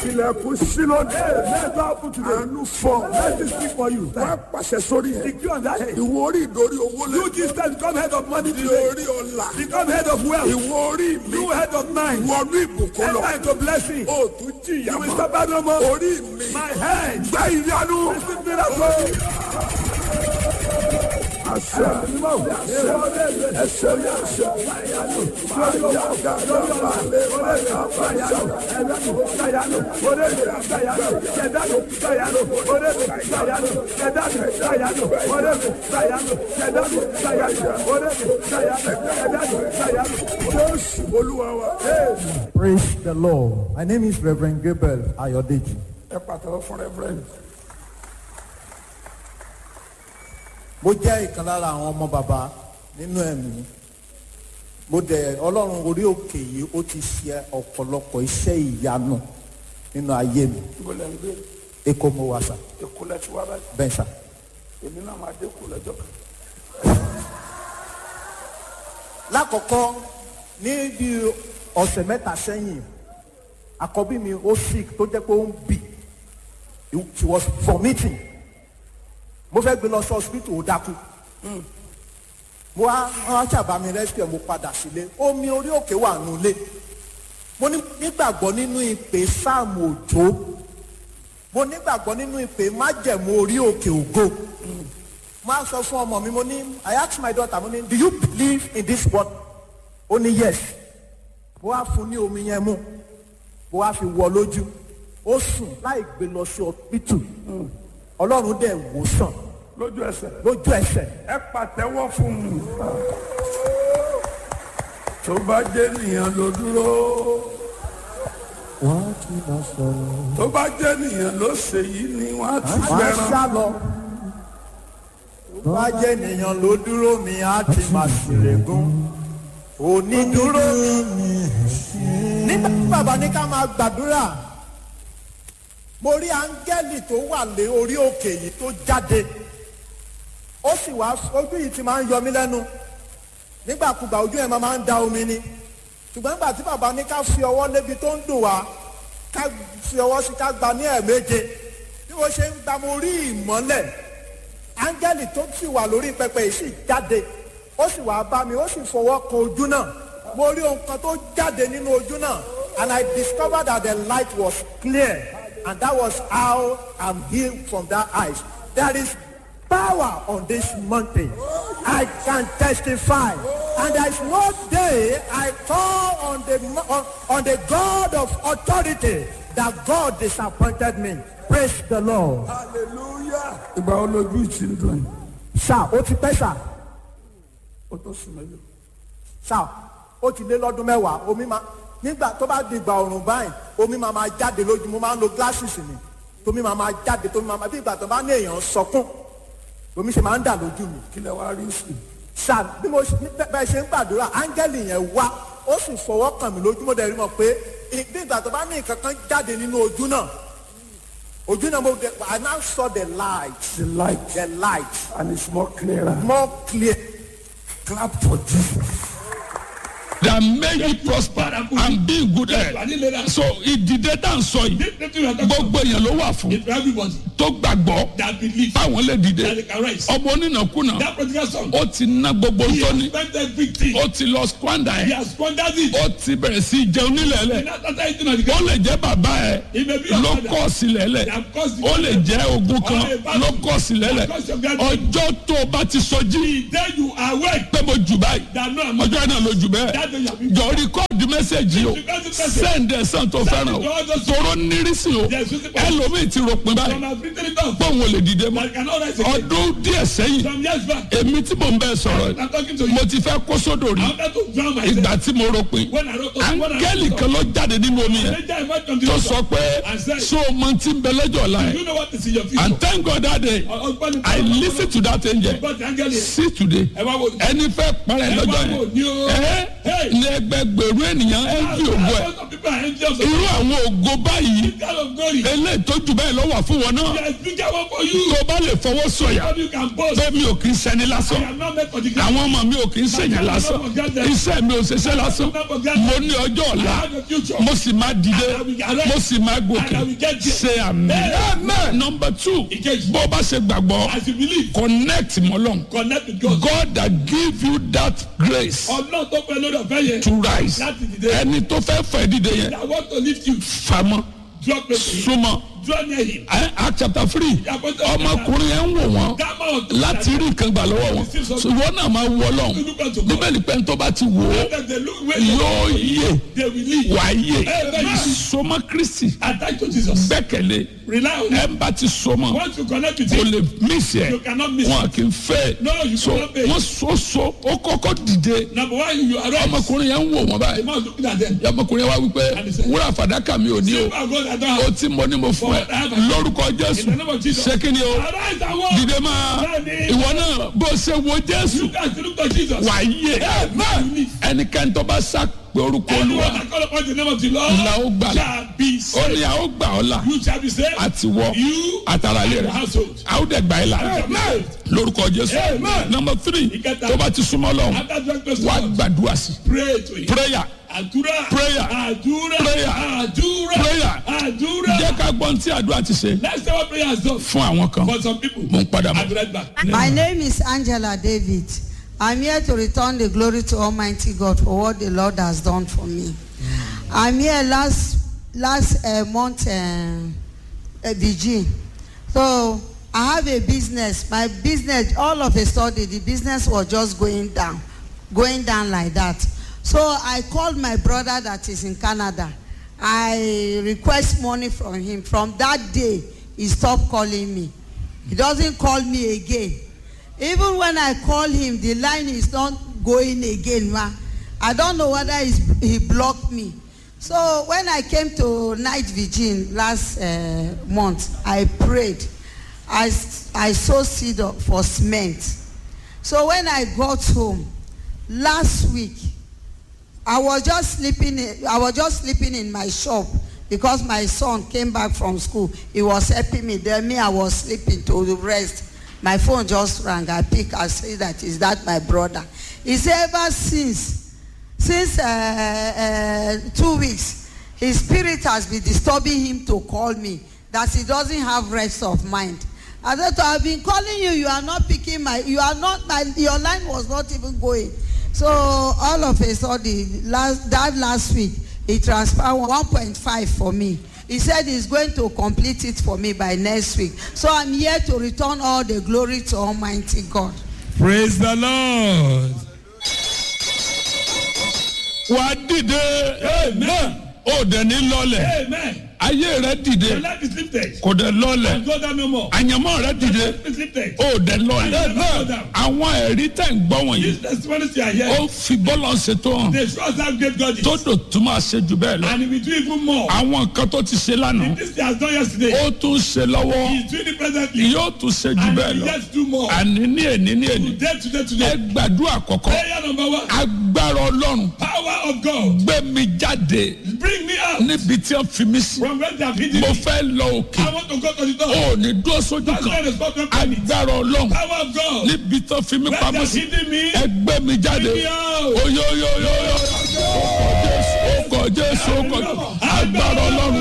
ilẹ̀kùn sílódé àánú fọ wá pàṣẹ sórí ẹ̀ ìwọ orí ìdórí owó lẹ You this time become head of money ìwọ today. orí ọlà Become head of wealth. ìwọ orí mi You head of mind. wọnú ìbùkún lọ Enter into blessing. o tún jìyà You will mọ́ suffer no more. orí mi My head. gbá ìyanu Receive miracle. àṣẹ àṣẹ ẹsẹ ní àṣẹ jésù olúwa wa. Praise the Lord. My name is Reverend Gabriel Ayodeji. ẹ pàtàkì fún rẹ́fúrẹ́ǹdì. Mo jẹ́ ìkan lára àwọn ọmọ bàbá nínú ẹ̀mí. Mo dẹ̀ Ọlọ́run orí òkè yìí ó ti ṣe ọ̀pọ̀lọpọ̀ iṣẹ́ ìyanu nínú ayé mi. ibo lẹ́ ń gbé Èkó mo wà sà, èkó lẹ́ ti wá báyìí bẹ́ẹ̀ sà. èmi náà máa dé kó lọ́jọ́ kan. Lákọ̀ọ́kọ́ ní bí ọ̀sẹ̀ mẹ́ta sẹ́yìn, àkọ́bí mi ó sick tó jẹ́ pé ó ń bì. She was vomiting. Mo fẹ́ gbé lọ sí hospital ó dákú. mo wá wọn ṣàbá mi rescue mo padà sílé omi orí òkè wà nulẹ̀ mo ní- nígbàgbọ́ nínú ìpè sáàmù òjò mo nígbàgbọ́ nínú ìpè májẹ̀mú orí òkè ògo mo á sọ fún ọmọ mi mo ní I ask my daughter mo ní do you believe in this word ó ní yes mo wá fún ní omi yẹn mú mo wá fi wọ lójú ó sùn láì gbé lọ sí hospital ọlọ́run dẹ̀ wò sàn lójú ẹsẹ̀ lójú ẹsẹ̀ ẹ pàtẹ́wọ́ fún mi. tó bá jẹ́ nìyẹn ló dúró wọ́n ti lọ sọ̀rọ̀. tó bá jẹ́ nìyẹn ló ṣe yìí ni wọ́n á ti máa gbẹran. sá lọ. tó bá jẹ́ ènìyàn ló dúró mi á ti máa ṣèlégún. onídúró nígbà tí bàbá ní ká máa gbàdúrà mo rí áńgẹ́lì tó wà lé orí òkè yìí tó jáde ó sì wá ojú yìí ti máa ń yọ mí lẹ́nu nígbàkúgbà ojú ẹ̀ máa máa ń da omi ni ṣùgbọ́n nígbà tí bàbá ní ká fi ọwọ́ lébi tó ń dùn wá ká fi ọwọ́ sí ká gba ní ẹ̀ẹ̀méje bí wọ́n ṣe ń gba mo rí ìmọ́lẹ̀ áńgẹ́lì tó sì wà lórí pẹpẹ yìí sì jáde ó sì wá bá mi ó sì fọwọ́ kan ojú náà mo rí ohun kan tó jáde nínú ojú náà and I discovered that the light was clear and that was how I'm healed from that eyes there is power on this mountain I can testify and there is no day I call on the mo- on, on the God of authority that God disappointed me praise the Lord. hallelujah. ìgbà wo lójú ìtì ń dùn yìí sá ó ti pẹ́ sá ó tó sùn mẹ́lò. sá ó ti lé lọ́dún mẹ́wàá omi máa nígbà tó bá di ìgbà ọ̀rùn báyìí omi máa máa jáde lójú mo máa ń lo glasses mi tómi máa máa jáde tómi máa máa bí ìgbà tó bá ní èèyàn sọkún omi ṣe máa ń dà lójú mi kí lẹ wá rí sí i. sá bí mo ṣe- bí bẹ́ẹ̀ ṣe ń gbàdúrà áńgẹ́lì yẹn wá ó sì fọwọ́ kàn mí lójú mo dẹ̀ rí mọ̀ pé ì- bí ìgbà tó bá ní nǹkan kan jáde nínú ojú náà ojú náà mo dẹ̀ I now saw the light the light the light and it's more clearer. more clear. clap for jesus. that make you prosper and be in good health. so ìdìde tá à ń sọ yìí gbogbo èèyàn ló wà fún Everybody tó gbàgbọ́ that believes báwọn lè that dìde they can rise. ọmọ onínàkúnà That prodigal son, ó ti ná gbogbo he tó has ní spent everything. ó ti lọ squander He ẹ̀ has squandered it. ó ti bẹ̀rẹ̀ sí í jẹun nílẹ̀ He lẹ̀ not after eating on the ó ground. lè jẹ́ bàbá ẹ̀ He may be your ló father. kọ́ sílẹ̀ lẹ̀ That caused the ó lè jẹ́ ogun kan Or a battle. ló kọ́ sílẹ̀ lẹ̀ That caused your gathering. ọjọ́ tó o bá ti sọjí Then you are awake. pé mo jù báyìí That no, I'm ọjọ́ náà ló jù bẹ́ẹ̀ That day you have been. jọ rìkọ́ọ̀dù mẹ́sẹ̀gì o Record the message. send ẹ̀ sàn tó fẹ́ràn o tóró nírísì o Yes, you see, but- ẹlòmíì ti ròpin Some báyìí have written it down. pé òun ò lè dìde mọ́ But cannot rise again. ọdún díẹ̀ sẹ́yìn Some years back, èmi tí mò ń bẹ́ẹ̀ sọ̀rọ̀ I'm talking to you. mo ti fẹ́ kó sódò rí I wanted to drown myself. ìgbà tí mo ròpin When I wrote when I áńgẹ́lì kan ló jáde nínú omi yẹn Later I went from the tó river. sọ pé And said, so mo ti ń bẹ lẹ́jọ́ ọ̀la Do ẹ̀ you know what is in your future? and thank God that day Ọgbọ́n I listen to that angel Ọgbọ́n ti áńgẹ́lì yẹn. see today Ẹ wá wo. ẹni fẹ́ parẹ́ Ẹ lọ́jọ́ wá wo yẹn ni o. ẹ Hey! day. ní ẹgbẹgbẹ̀rún ènìyàn ẹ ń fi ògo ẹ Most of people are envious of irú àwọn ògo báyìí this kind of glory. eléyìí tó jù bẹ́ẹ̀ lọ́wọ́ fún wọn náà There is bigger one for you. tó bá lè fọwọ́ sọ̀yà How you can boast. pé mi ò kì í ṣẹni I lásán am not meant for the ground. àwọn ọmọ mi ò kì í ṣèyàn lásán iṣẹ́ mi ò ṣiṣẹ́ lásán mo ní ọjọ́ I ọ̀la have a future. mo sì máa dìde mo sì máa gòkè ṣe àmì nọmba two Ìkejì. bó bá ṣe gbàgbọ́ As you believe, connect mọ́lọ́n connect with God. God that give you that grace Ọlọ́run tó pẹ́ lórí ọ̀fẹ́ yẹn. to rise Láti dìde. ẹni tó fẹ́ fẹ́ dìde yẹn I want to lift you. famọ́ Draw close to him. súnmọ́ Draw near him. Ẹ- Act chapter three ọmọkùnrin yẹn ń wò wọ́n That man was láti rí nǹkan gbà lọ́wọ́ wọn ṣùgbọ́n náà máa wọ lọ́hùn look unto God. bíbélì pé tó bá ti wò ó Let them look where they yóò yé they will live. wà á yé Amen. sọmọ kristi Attach to Jesus. gbẹ́kẹ̀lé Rely on ẹ him. ń bá ti sọmọ Once you connect with kò him, lè mísì ẹ you cannot miss wọn it. kì í fẹ́ No, you so cannot pay. wọ́n so so ó kọ́kọ́ dìde Number one, you arise. ọmọkùnrin yẹn ń wò wọ́n The báyìí man looking at them. ọmọkùnrin yẹn wá wípé wúrà fàdákà mi ò ní o Silver and gold I don't ó have. tí mo ní mo fún ẹ lórúkọ jésù In the name of Jesus. ṣé kí ni o Arise and walk. dìde máa ìwọ náà bó ṣe wo jésù You guys look to Jesus. wà á yé Amen. ẹnikẹ́ni tó bá sá pé orúkọ Anyone olúwa that call upon the name of the Lord la ó gbà shall be ó ní saved. a ó gbà ọ́ là You shall be saved. àti wọ You àtàrà ilé and your rẹ household. a ó dẹ̀ gbà ẹ́ là shall be saved. lórúkọ jésù Amen. nọmba three Ìkẹta. tó bá ti súnmọ́ lọ After drawing close to wà á God, gbàdúrà sí pray to him. prayer Àdúrà. Prayer. Àdúrà. Prayer. Àdúrà. Prayer. Àdúrà. jẹ́ ká gbọ́n tí àdúrà ti ṣe Let's say what prayer has done fún àwọn kan for some people. mo ń padà I'll be bọ̀. right back. My name is Angela David. I'm here to return the glory to Almighty God for what the Lord has done for me. I'm here last last uh, month, uh, uh, Virgin. So I have a business. My business, all of a sudden, the business was just going down, going down like that. So I called my brother that is in Canada. I request money from him. From that day, he stopped calling me. He doesn't call me again. Even when I call him, the line is not going again, ma. I don't know whether he's, he blocked me. So when I came to night vigil last uh, month, I prayed. I, s- I sowed seed of- for cement. So when I got home last week, I was just sleeping. In, I was just sleeping in my shop because my son came back from school. He was helping me. Then me, I was sleeping to rest. My phone just rang. I pick. I say that is that my brother. He said ever since, since uh, uh, two weeks, his spirit has been disturbing him to call me. That he doesn't have rest of mind. I said, to, I've been calling you. You are not picking my. You are not my. Your line was not even going. So all of a sudden, last, that last week, he transferred 1.5 for me. He said he's going to complete it for me by next week. So I'm here to return all the glory to Almighty God. Praise the Lord. wà á dìde Amen. ó dẹ̀ ní lọ́lẹ̀ Amen. ayé rẹ dìde Your life is lifted. kò dẹ̀ lọ́lẹ̀ Go down no more. àyànmọ́ rẹ dìde Life is lifted. ó dẹ̀ lọ́lẹ̀ Amen. àwọn ẹ̀rí tẹ̀ ń gbọ́ wọ̀nyí These testimonies you are ó here, fi bọ́lọ̀ ṣètò hàn they show us how great God is. tó dò tún máa ṣe jù bẹ́ẹ̀ lọ And he will do even more. àwọn nǹkan tó ti ṣe lánàá This he has done yesterday. ó tún ṣe lọ́wọ́ He is doing it presently. yóò tún ṣe jù And bẹ́ẹ̀ he will lọ yet do more. àní ní èní ní èní Today, today, ẹ today. gbàdúrà kọ̀kọ́ Prayer number one. agbára ọlọ́run Power of God. gbé mi jáde Bring me out níbi tí wọ́n fi mí sí from where they have hidden mo me. fẹ́ lọ òkè I want to go to the door. ó ní dúró sójú That's why kan the spot of panic. agbára ọlọ́run Power of God. níbi tí wọ́n fi mí Where they pamọ́ have sí hidden me. ẹgbẹ́ mi jáde Bring me out. oyoyoyoyo ó kọ jésù ó kọ jésù agbára ọlọ́run.